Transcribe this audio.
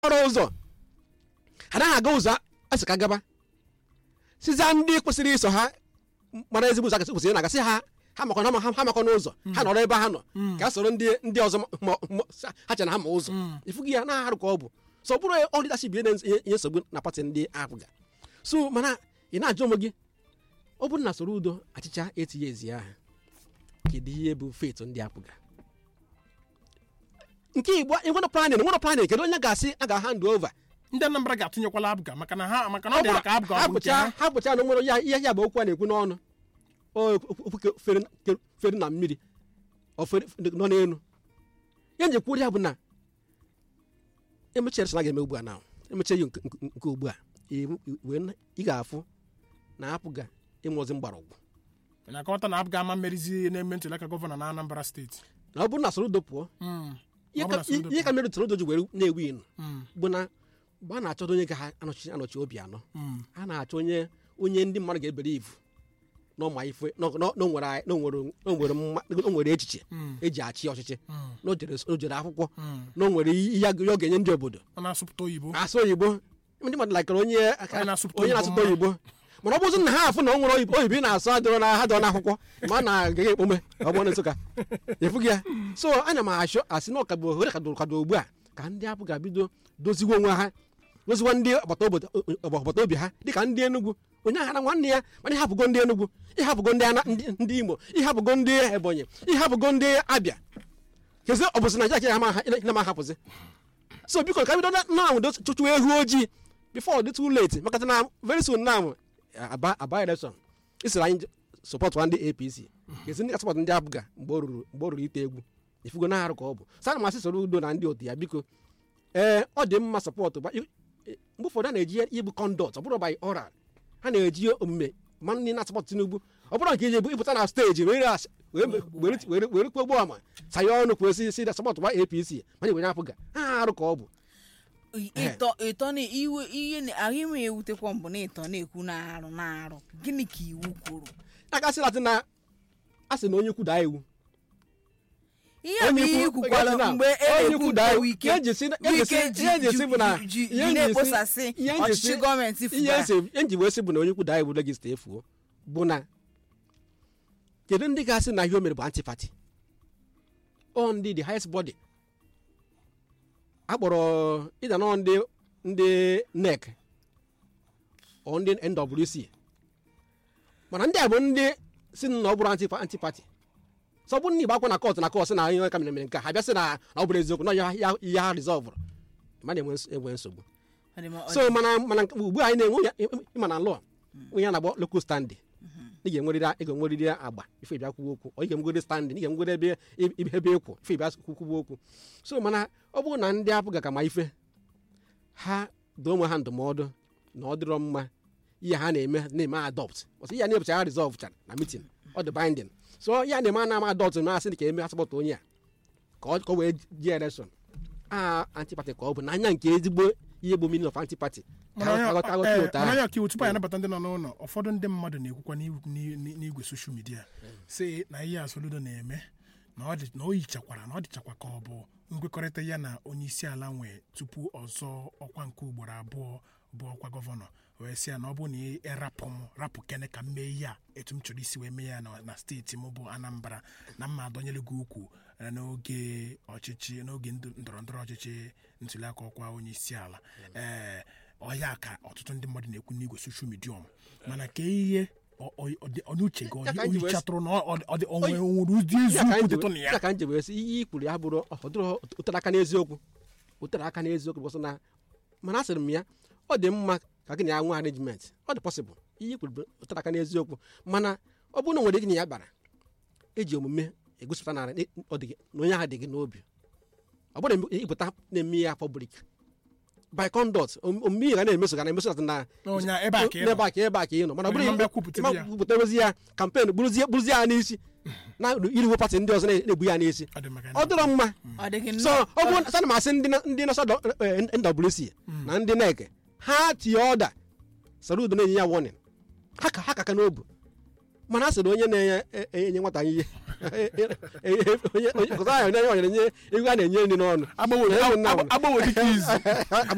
ọrụ ụzọ ha naghị aga ụzọ asị ka gaba siza ndị kwesịrị iso ha mara ezigbo ụzọ akasị kwesịrị na-agasị ha ha makọ na ha makọ n'ụzọ ha nọrọ ebe ha nọ ka a soro ndị ndị ọzọ ma- ma- ha chere na ha ma ụzọ ifughị ya na arụ ka ọ bụ so ọ bụrụ ọ leadership ihe na- ihe ihe nsogbu na pati ndị apụga so mana ị na-ajụ onwe gị ọ bụrụ na soro udo achịcha etinye ezi aha kedu ihe bụ fetu ndị apụga nke igbo enwere planin nwere planin kedu onye ga-asị a ga-hand over ndị anambra ga-atụnyekwala abụga maka na ha maka na ọ dị ha ka abụga ọ bụ nke hapụcha ha hapụcha na nwere ya ihe ya bụ okwu a na-ekwu n'ọnụ O okwu ke- fere ke- fere na mmiri ọ fere nọ n'elu ya nje kwuru ya bụ na emechere sị na ga-eme ugbu a na emeche ya nke nke- nke ugbu a i- i- wee na- ị ga-afụ na apụga ịmụzi mgbọrọgwụ na akọwata na abụga ama mmerizi na-eme ntụliaka gọvanọ na anambra steeti na ọ bụrụ na Soludo pụọ Mm. ihe Ọ bụ ka- na Soludo ihe ka mere Soludo ji were na-ewu inu Mm. bụ na mgbe a na-achọdo onye ga ha anọchi anọchi obi anọ Mm. a na-achọ onye onye ndị mmadụ ga-ebere ivu n'ọma ife n'ọ- n'ọ- n'onwere n'onwere n'onwere mma- n'onwere echiche Mm. eji achị ọchịchị Mm. n'ojere n'ojere akwụkwọ Mm. n'onwere ihe a- ihe ọ ga-enye ndị obodo ọ na-asụpụta oyibo asụ oyibo ndị mmadụ lakara onye Onye na-asụpụta onye oyibo na-asụpụta oyibo mana ọ bụzi na ha afụ na o nwere oyibo oyibo ị na-asụ adịrọ na ha dịrọ n'akwụkwọ ma a na-agaghị ekpome ọ bụrụ na nsụka efughị ya so ana m achọ asị na ọka bụ ohere kadoro kwado ugbu a ka ndị apụ ga-bido doziwe onwe ha doziwa ndị agbata obodo agbata obi ha dịka ndị enugwu onye ahara nwanne ya mana ịhapụgo ndị enugwu ịhapụgo ndị Ana- ndị ndị imo ịhapụgo ndị ebonyi ịhapụgo ndị abịa kezi ọ bụzi naijiria ka na ma hapụzi so biko ka bido na na chụchụ ehu ojii before dị too late maka na very soon now aba aba election isiri anyị sọpọtụ ndị apc kezi ndị asọpọtụ ndị abụga mgbe o ruru mgbe o ruru ite egwu ifugo na arụ ka ọ bụ sana masị soro udo na ndị otu ya biko ee ọ dị mma sọpọtụ gba- i- i- mgbe ụfọdụ a na-eji ibu kọndọt ọ bụrụ by oral ha na-eji omume ma ndị na-asọpọtụ tinubu ọ bụrụ nke iji bụ ịpụta na steji were as- were were were were kpogbo ọma saye ọnụ kwuo si si sọpọtụ gba apc mana igwe apụga ha arụ ka ọ bụ ịtọ ịtọ na iwe ihe na- ahụ ime ewutekwa mbụ na ịtọ na-ekwu na-arụ na-arụ gịnị ka iwu kwuru aka sị latị na a sị na onye kwuda iwu ihe bụ ihe ikwukwara na- mgbe e onye na-ekwu kwuda iwu wike ihe eji si ihe eji wike si ihe eji si bụ na ji- ji- ji ihe eji si- na-ekposasị ihe eji si- ọchịchị gọọmenti ihe fụbara esi ihe nji wee sị bụ na onye kwuda iwu regista efuo bụ na kedu ndị ga-asị na ihe o mere bụ antipati ọ ndị the highest body akpọrọ ịda nọ ndị ndị nec ọ ndị nwc mana ndị a bụ ndị si na ọ bụrụ antipa- antipati sọ bụ ndị igbo akwa na kọt na kọt sị na ihe ka mere mere nke a, ha bịa sị na na ọ bụrụ eziokwu na ya- ya- ihe ha rizọvụrụ mana enwe ns- enwe nsogbu Ọ dị ma- ọ so dị- mana mana nke- ugbu a anyị na-enwe ya ịma na lụọ onye a na-agbọ local standing ị ga-enwerịrị ị ga-enwerịrị agba ife ịbịa kwuwe okwu ọ ị ga-enwerịrị standing ị ga-enwerịrị ebe ebe ebe ekwu ife ịbịa kwuwe okwu so mana ọ bụrụ na ndị apụ ga ka ma ife ha doo onwe ha ndụmọdụ na ọ dịrọ mma ihe ha na-eme na-eme adopt ọsọ ihe a na-ebucha ha resolve chara na meeting ọ dị binding so ihe a na-eme a na-ama adopt na asị ka eme asọpụta onye a ka ọ ka ọ wee jee election a antipati ka ọ bụ n'anya nke ezigbo ihe bụ meaning of antipati ka mana onye- ha ghọta eh, ụta mana ahụ onye ọkaiwu tupu anyị anabata ndị nọ n'ụlọ ụfọdụ ndị mmadụ na-ekwukwa n'ihu- n'i- n'i- n'igwe soshal midia si na ihe a Soludo na-eme na ọ dị- na o yichakwara na ọ dịchakwa ka ọ bụ nkwekọrịta ya na onye isi ala nwee tupu ọzọ ọkwa nke ugboro abụọ bụ ọkwa gọvanọ wee sị ya na ọ bụrụ na ị rapụ m rapụ kene ka m mee ihe a etu m chọrọ isi wee mee ya na na steeti m bụ Anambra na mma adọnyere gị ukwu eh, n'oge ọchịchị n'oge ndụ- ndọrọ ndọrọ ọchịchị ntuliaka ọkwa onye isi ala ee ọya ka ọtụtụ ndị mmadụ na-ekwu n'igwe soshal midia mana ka ihe ọ- ọ- ọ dị- ọ n'uche gị Ya ka anyị ji wee sị- oyichatụrụ na ọ dị- ọ dị- o nwere o nwere ụdị Ya ka eziokwu anyị ji dịtụ na wee- ya ya ka nje wee sị ihe i kwuru ya bụrụ ọdụrụ ụtara aka n'eziokwu ụtara aka n'eziokwu bụsị na mana a sịrị m ya ọ dị mma ka gị na ya nwe arrangement ọ dị pọsịbụl ihe i kwuru bụ ụtara aka n'eziokwu mana ọ bụrụ na o nwere gị na ya bara eji omume egosipụta na ọ dị gị na onye ahụ dị gị n'obi ọ bụrụ na ịpụta na-eme ya public by conduct omume ihe ga na-emeso ga na-emeso na Na onye a, ebe a ka ị nọ. n'ebe a ka ebe a ka ị nọ mana ọ Onye bụrụ ma mbịa kwupụta ya. kwupụtarozi ya kampen bụrụzie bụrụzie ya n'isi na iriwo pati ndị ọzọ na-egbu ya n'isi Ọ dị maka ọ dịrọ mma ọ dị gị so nnọọ- ọ bụrụ sana m asị ndị na- ndị nọsa nwc na ndị nek ha tinye ọda Soludo na-enye ya warning ha ka ha kaka n'obu mana a sịrị onye na-enye nwata ihe onye onye kụta ahụ onye nyere nye ego a na-enye nri n'ọnụ agbanwe Onye bụ nna m. agbanwe dịka izu Agba-